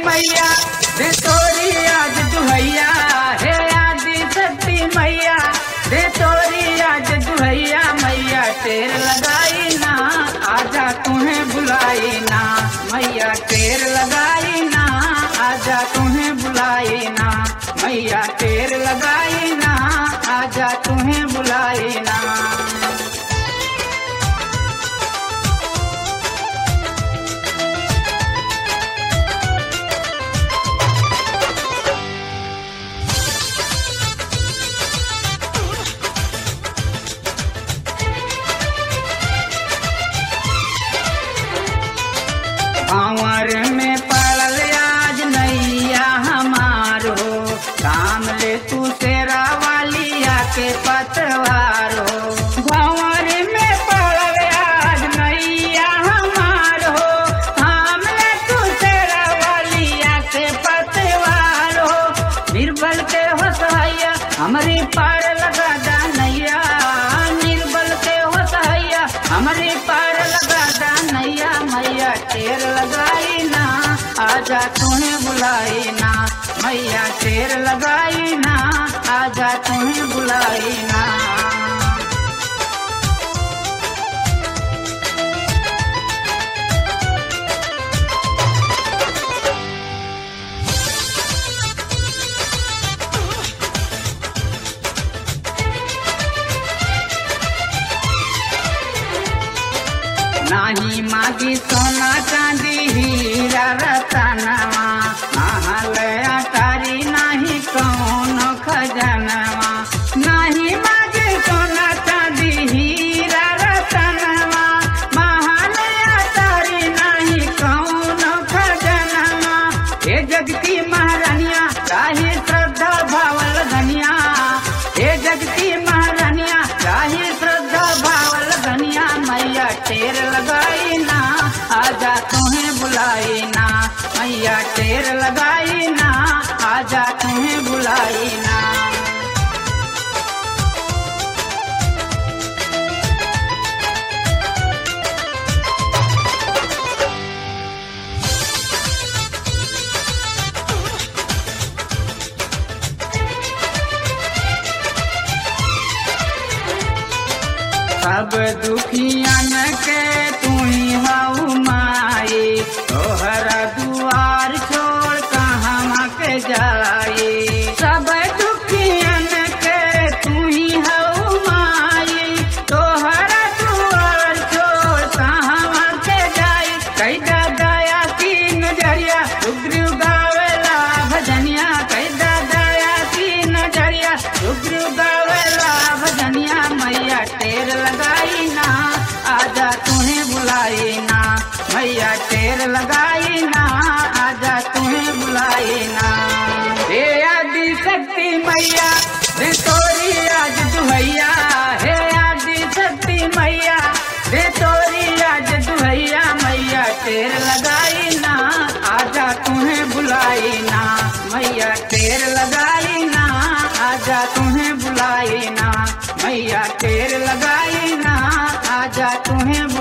मैया दे तोरी आज दुहैया हे आदि शक्ति मैया दे तोरी आज दुहैया मैया तेर लगाई ना आजा तुम्हें बुलाई ना मैया तेर लगाई ना आजा तुम्हें बुलाई ना मैया तेर लगाई ना आजा तुम्हें बुलाई ना भंवर में पड़ल आज नैया हमारो काम ले तू तेरा वालिया के पतवारो भंवर में पड़ल आज नैया हमारो काम ले तू तेरा वालिया के पतवारो निर्बल के हो सहाया हमारी पार लगा दा नैया निर्बल के हो सहाया हमारी पार लगा दा नैया मैया तेर लगाई ना आजा तुम्हें बुलाई ना मैया तेर लगाई ना आजा तुम्हें बुलाई ना नाही मागी सोना चांदी हीरा रतनवा महलया तारी नाही कौन खजनवा नाही मागी सोना चांदी हीरा रतनवा महलया तारी नाही कौन खजनवा हे जगती महारानिया काही श्रद्धा भावल धनिया हे जगती महारानिया काही श्रद्धा भावल धनिया मैया टेर लगाई ना आजा तुम्हें बुलाई ना मैया टेर लगाई ना आजा तुम्हें बुलाई ना सब दुखियन के तू ही हऊ माई तोहरा दुआर छोड़ कहाँ के जाई सब दुखियन के तू ही हऊ माई तोहरा दुआर छोड़ कहाँ के जाई कई दया की नजरिया सुग्रीव गावेला भजनिया कई दया की नजरिया सुग्रीव गावेला भजनिया मैया टेर लगाई ना आजा तुम्हें बुलाई ना मैया टेर लगाई ना आजा तुम्हें बुलाई ना हे आदि शक्ति मैया दे तोरी आज दुहैया हे आदि शक्ति मैया दे तोरी आज दुहैया मैया टेर लगाई ना आजा तुम्हें बुलाई ना मैया टेर लगाई ना आजा तुम्हें बुलाई ना मैया टेर लगाई ना आजा तुम्हें